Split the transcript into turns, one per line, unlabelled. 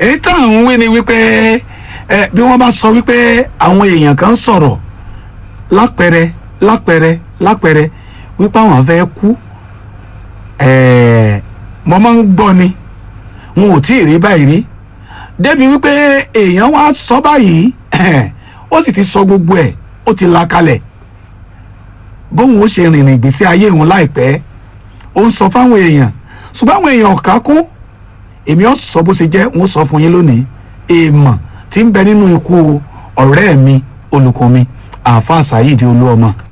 èyí tá à ń wí ni wípé ẹ bí wọ́n bá sọ wípé àwọn èèyàn kan sọ̀rọ̀ lápẹrẹ lápẹrẹ lápẹrẹ wípé àwọn fẹ́ kú ẹ̀ẹ́ mo máa ń gbọ́ ni wọn ò tí ì rí báyìí rí débi wípé èèyàn wá sọ báyìí ó sì ti sọ gbogbo ẹ̀ ó ti la kalẹ̀ bóun ó ṣe rìnrìn ìgbésí ayé òun láìpẹ́ ó ń sọ fáwọn èèyàn ṣùgbọ́n àwọn èèyàn ọ̀ká kún èmi ọ̀ sọ bó ṣe jẹ́ wọ́n sọ fún yín lónìí èèmọ̀ tí ń bẹ nínú ikú ọ̀rẹ́ mi olùkọ́ mi àáfàá Saheed Olúọmọ